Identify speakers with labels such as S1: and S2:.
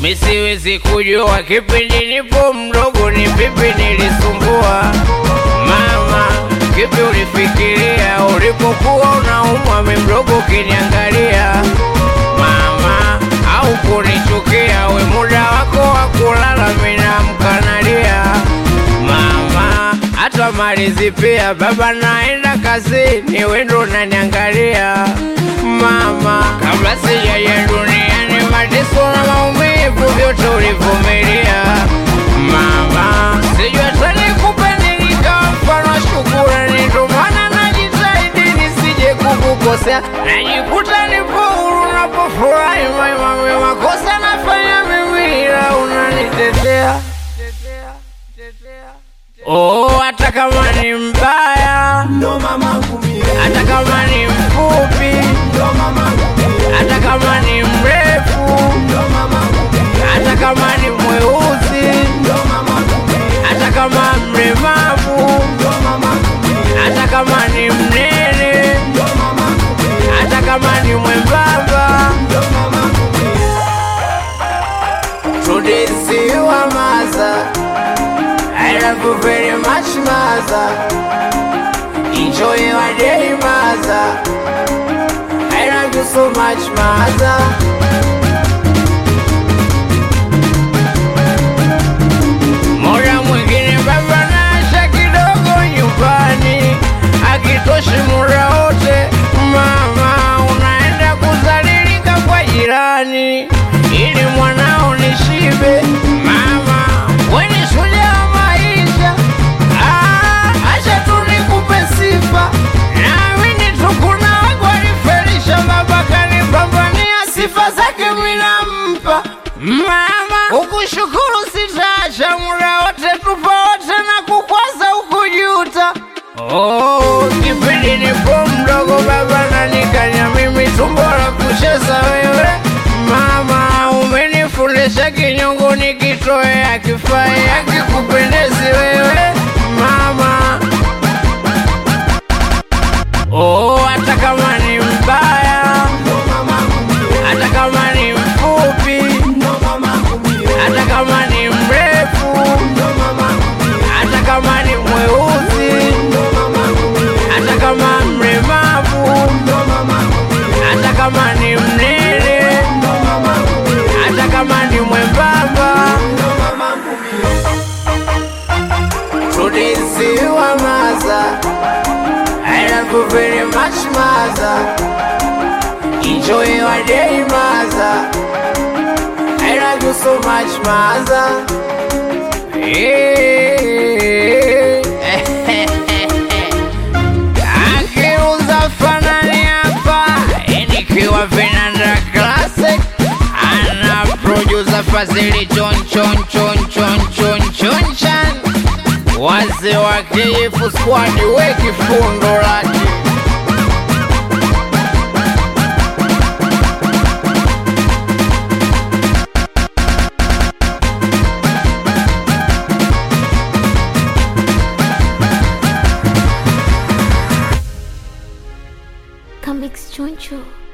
S1: misiwezi kujua kipindi nipo mdogo ni vipi nilisumbua mama kipi ulifikiria ulipokuwa unaumwa mi mdogo ukiniangalia mama au kunichukia we muda wako wa kulala minamkanalia mama hata malizi pia baba naenda kazini wendo unaniangalia mama kabla sijaja duniani mateso na maumivu vyote ulivumilia mama sijui hata nikupe nilikawa mfano wa shukurani ndo maana najitahidi nisije kukukosea najikuta nipo huru napofurahi maimami makosa nafanya mimi ila unanitetea Oh, hata kama ni mbaya,
S2: ndo mamangu mie,
S1: hata kama ni mfupi,
S2: ndo mamangu mie,
S1: hata kama ni mrefu,
S2: ndo mamangu mie,
S1: hata kama ni mweusi,
S2: ndo mamangu mie,
S1: hata kama mlemavu,
S2: ndo mamangu mie,
S1: hata kama ni mnene,
S2: ndo mamangu mie,
S1: hata kama ni mwembamba,
S2: ndo mamangu mie.
S1: tudisiwa maza. I love you very much, mother. Enjoy your day, mother. I love you so much, mother. Muda mwingine baba naasha kidogo nyumbani, akitoshi muda wote mama unaenda kuzalilika kwa jirani ili mwanao nishibe. Mama weni shujaa wa maisha, Ah, acha tu nikupe sifa, naamini tu kuna wangu walifelisha, baba kanipambania, sifa zake minampa mama. Ukushukuru sitaacha, muda wote tupo wote na kukwaza ukujuta. Oh, kipindi nipo mdogo baba nanikanya mimi tumbo la kucheza wewe mama, umenifundisha kinyongo nikitoe akifai akikupendezi wewe mama. Oh, hata kama ni mbaya, hata kama ni mfupi, hata kama ni mrefu, hata kama ni mweusi, hata kama mlemavu, hata kama ni mnene, hata kama ni mwembamba, tudisiwa maza. I love you very much, mother. Enjoy your day, mother. I love you so much, mother. Akiuza fanani hapa nikiwa vinanda classic ana producer Fazili chon chon chon chon chon chon chan wazee wa KF squad weki fundo lake
S3: Comics Choncho.